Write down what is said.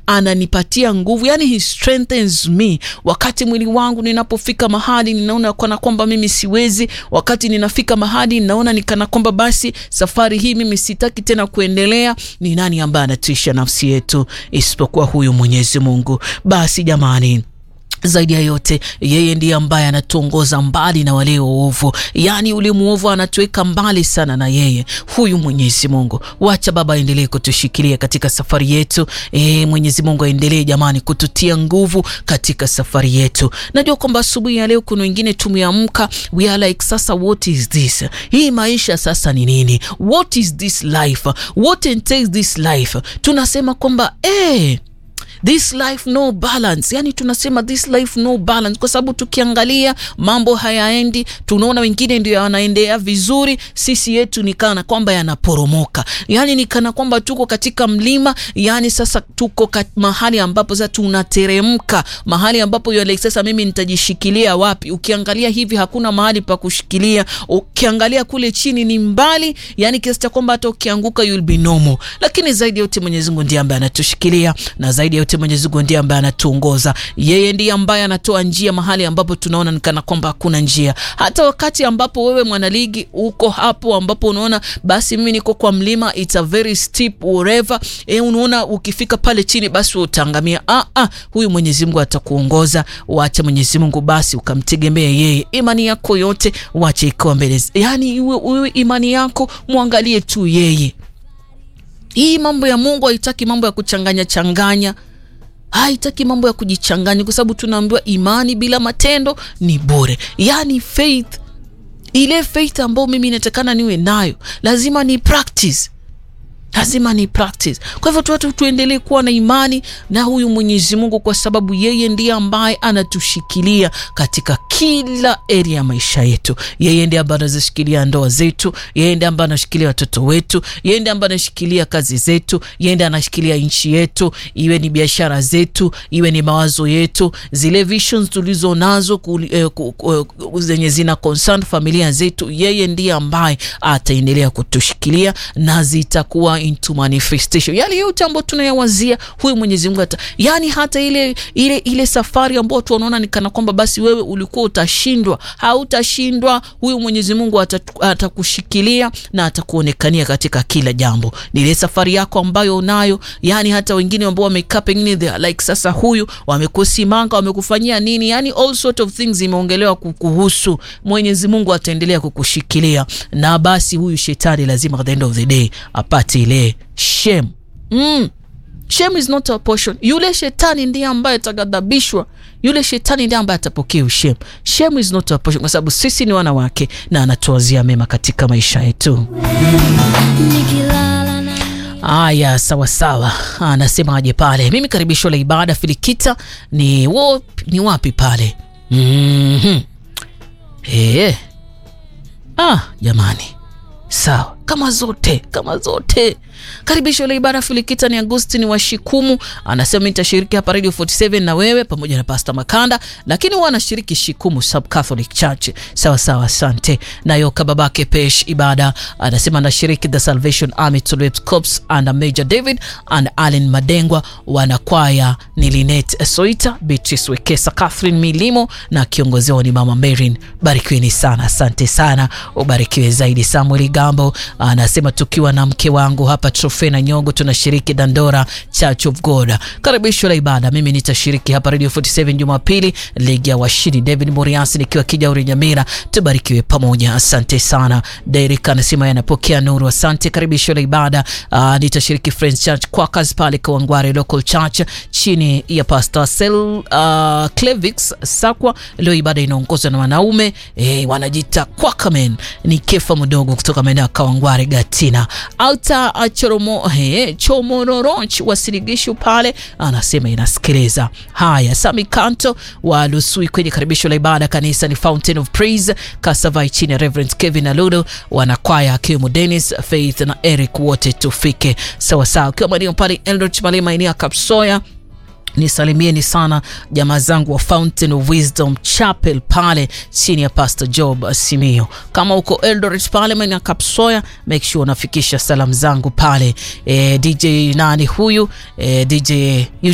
ananipatia nguvu, yani he strengthens me. Wakati mwili wangu ninapofika mahali ninaona kana kwamba mimi siwezi, wakati ninafika mahali ninaona nikana kwamba basi safari hii mimi sitaki tena kuendelea, ni nani ambaye anatuisha nafsi yetu isipokuwa huyu Mwenyezi Mungu? Basi jamani zaidi ya yote yeye ndiye ambaye anatuongoza mbali na wale waovu, yaani ule mwovu anatuweka mbali sana na yeye huyu Mwenyezi Mungu. Wacha Baba aendelee kutushikilia katika safari yetu. E, Mwenyezi Mungu aendelee jamani kututia nguvu katika safari yetu. Najua kwamba asubuhi ya leo kuna wengine tumeamka, we are like sasa, what is this? Hii maisha sasa ni nini? What is this life? What entails this life? Tunasema kwamba eh this life no balance, yani tunasema this life no balance, kwa sababu tukiangalia mambo hayaendi, tunaona wengine ndio yanaendea vizuri, sisi yetu ni kana kwamba yanaporomoka, yani ni kana kwamba tuko katika mlima, yani sasa tuko kat, mahali ambapo sasa tunateremka, mahali ambapo yale sasa mimi nitajishikilia wapi? Ukiangalia hivi hakuna mahali pa kushikilia, ukiangalia kule chini ni mbali, yani kiasi cha kwamba hata ukianguka you'll be normal. Lakini zaidi yote Mwenyezi Mungu ndiye ambaye anatushikilia na zaidi yote Mwenyezi Mungu ndiye ambaye anatuongoza. Yeye ndiye ambaye anatoa njia mahali ambapo tunaona nikana kwamba hakuna njia. Hata wakati ambapo wewe mwanaligi uko hapo ambapo unaona basi mimi niko kwa mlima, it's a very steep whatever, e, unaona ukifika pale chini basi utaangamia. Ah, ah, huyu Mwenyezi Mungu atakuongoza. Wacha Mwenyezi Mungu basi ukamtegemea yeye, imani yako yote wache ikawa mbele, yani iwe imani yako mwangalie tu yeye. Hii mambo ya Mungu haitaki mambo ya kuchanganya changanya haitaki mambo ya kujichanganya, kwa sababu tunaambiwa imani bila matendo ni bure. Yani faith, ile faith ambayo mimi inatakana niwe nayo, lazima ni practice, lazima ni practice. Kwa hivyo tuwatu tuendelee kuwa na imani na huyu Mwenyezi Mungu, kwa sababu yeye ndiye ambaye anatushikilia katika kila area ya maisha yetu. Yeye ndiye ambaye anazishikilia ndoa zetu, yeye ndiye ambaye anashikilia watoto wetu, yeye ndiye ambaye anashikilia kazi zetu, yeye ndiye anashikilia nchi yetu, iwe ni biashara zetu, iwe ni mawazo yetu, zile visions tulizo nazo eh, zenye zina concern familia zetu, yeye ndiye ambaye ataendelea kutushikilia na zitakuwa into manifestation. Yale yote ambayo tunayawazia huyu Mwenyezi Mungu hata, yani hata ile ile ile safari ambayo tunaona ni kana kwamba basi wewe ulikuwa utashindwa, hautashindwa. Huyu Mwenyezi Mungu atakushikilia na atakuonekania katika kila jambo. Ni ile safari yako ambayo unayo, yani hata wengine ambao wamekaa pengine they are like sasa, huyu wamekusimanga, wamekufanyia nini, yani all sort of things imeongelewa kukuhusu. Mwenyezi Mungu ataendelea kukushikilia, na basi huyu shetani lazima at the end of the day apate ile shame. Mm. Shame is not a portion. Yule shetani ndiye ambaye atagadhabishwa, yule shetani ndiye ambaye atapokea shame. Shame is not a portion, kwa sababu sisi ni wana wake na anatuazia mema katika maisha yetu. Aya, sawa sawa, anasemaje pale? Mimi karibisho la ibada Filikita ni, wo, ni wapi pale? mm -hmm. Hey. Ah, jamani sawa kama zote kama zote. Karibisho la ibada Filikita ni Agustini wa Shikumu, anasema nitashiriki hapa Radio 47 na wewe pamoja na Pastor Makanda, lakini huwa anashiriki Shikumu Sub Catholic Church. Sawa sawa, asante. Nayo kababake Pesh ibada anasema anashiriki The Salvation Army Tulip Corps and Major David and Allen Madengwa, wanakwaya ni Linet Soita, Beatrice Wekesa, Catherine Milimo na kiongozi wao ni Mama Marin. Barikiweni sana, asante sana, ubarikiwe zaidi. Samuel Gambo anasema tukiwa na mke wangu hapa Trofena Nyongo tunashiriki Dandora Church of God. Karibisho la ibada, mimi nitashiriki hapa Radio 47 Jumapili, ligi ya washindi. David Moriasi nikiwa Kijauri Nyamira, tubarikiwe pamoja, asante sana. Derek anasema yanapokea nuru, asante. Karibisho la ibada, uh, nitashiriki Friends Church Quakers pale Kawangware Local Church chini ya Pastor Sel uh, Clevix Sakwa. Leo ibada inaongozwa na wanaume eh, wanajita Quakermen. Ni Kefa mdogo kutoka maeneo ya Kawangware Gatina Alta Choromo, he, Chomororoch wasiligishu pale anasema inasikiliza. Haya, Sami Kanto wa Lusui kwenye karibisho la ibada kanisa ni Fountain of Praise Kasavai chini ya Reverend Kevin Aludo wanakwaya akiwemo Dennis Faith na Eric wote tufike sawa sawa, ukiwa maeneo pale Eldritch Malema eneo ya Kapsoya nisalimieni sana jamaa zangu wa Fountain of Wisdom Chapel pale chini ya Pastor Job Simio. Kama uko Eldoret pale maeneo ya Kapsoya, make sure unafikisha salamu zangu pale. E, DJ nani huyu e, DJ